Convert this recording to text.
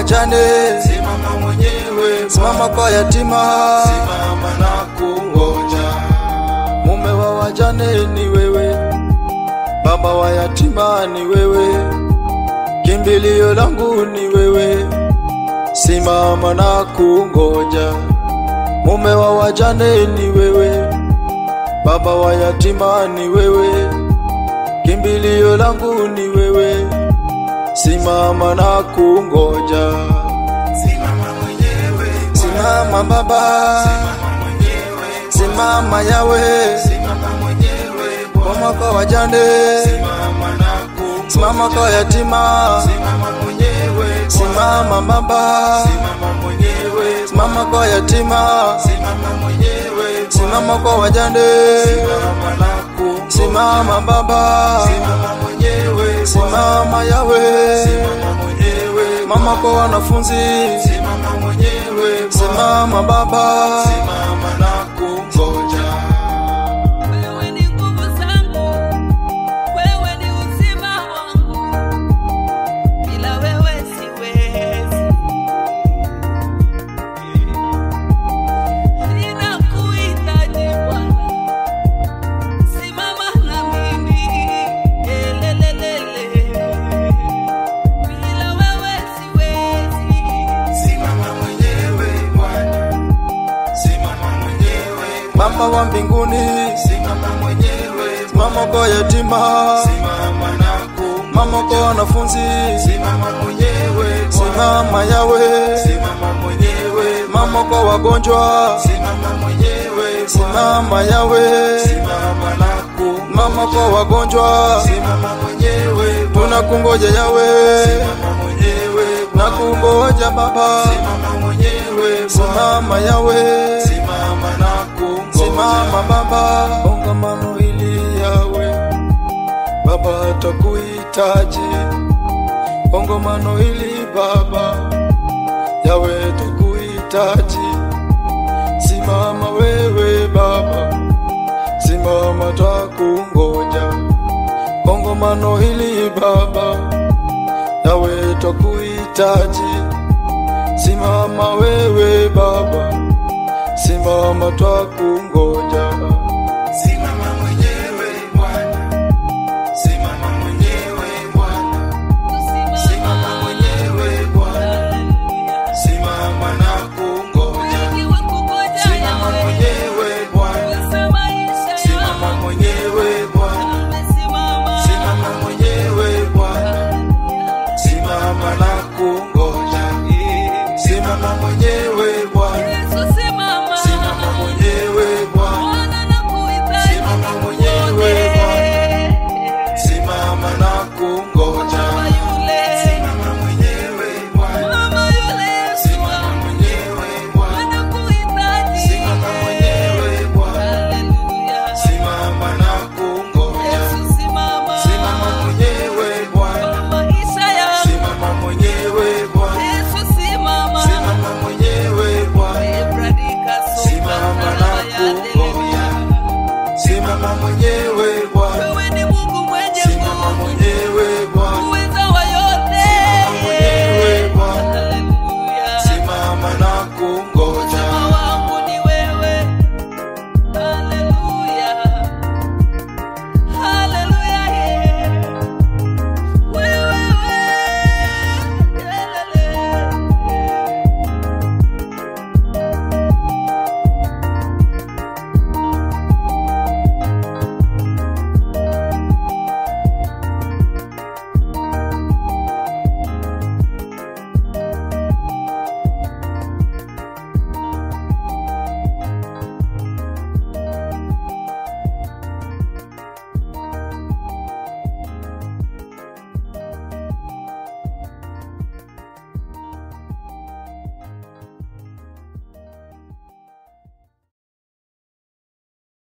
wajane, simama mwenyewe, simama kwa yatima, simama na kungoja. mume wa wajane ni wewe, baba wa yatima ni wewe, kimbilio langu ni wewe, simama na kungoja. Mume wa wajane ni wewe, baba wa yatima ni wewe, kimbilio langu ni wewe, simama na kungoja. Simama mwenyewe, Simama baba, simama mwenyewe, simama yawe, simama mwenyewe, mama kwa wajane, simama na kungoja. simama kwa yatima, Simama mwenyewe, simama baba, simama mwenyewe, simama kwa yatima, simama mwenyewe, simama kwa wajane, simama na kungoja. simama baba, Simama mwenyewe, simama yawe, simama mwenyewe, mama kwa wanafunzi, simama mwenyewe, simama baba, simama na kungoja. Wewe ni nguvu zangu, wewe ni uzima wangu, bila wewe siwezi. Ninakuhitaji Bwana, simama na mimi, elelelele. Bila wewe siwezi. Simama mwenyewe Bwana, simama mwenyewe, mama wa mbinguni, simama mwenyewe, mama kwa yatima, simama na kungoja. mama kwa wanafunzi, Simama mwenyewe, simama yawe, simama mwenyewe, mama kwa wagonjwa, simama mwenyewe, simama yawe, simama na kungoja. mama kwa wagonjwa, Simama mwenyewe, tunakungoja yawe, simama mwenyewe, na kungoja baba, simama mwenyewe, simama yawe, simama na kungoja. simama baba, kongamano hili yawe, baba atakuhitaji, kongamano hili baba, yawe tukuhitaji, simama wewe baba, simama twakungoja, kongamano hili baba, yawe twakuhitaji, simama wewe baba, simama twakungoja. Simama mwenyewe Bwana, simama mwenyewe Bwana, simama mwenyewe Bwana, simama na kungoja. Simama mwenyewe Bwana, simama mwenyewe Bwana, simama mwenyewe Bwana, simama na kungoja. Simama mwenyewe Bwana, simama mwenyewe Bwana, simama mwenyewe Bwana, simama na kungoja. Simama mwenyewe Bwana, simama mwenyewe Bwana, simama mwenyewe Bwana, simama na kungoja. Simama mwenyewe Bwana, simama mwenyewe Bwana, simama mwenyewe Bwana, simama na kungoja. Simama mwenyewe Bwana,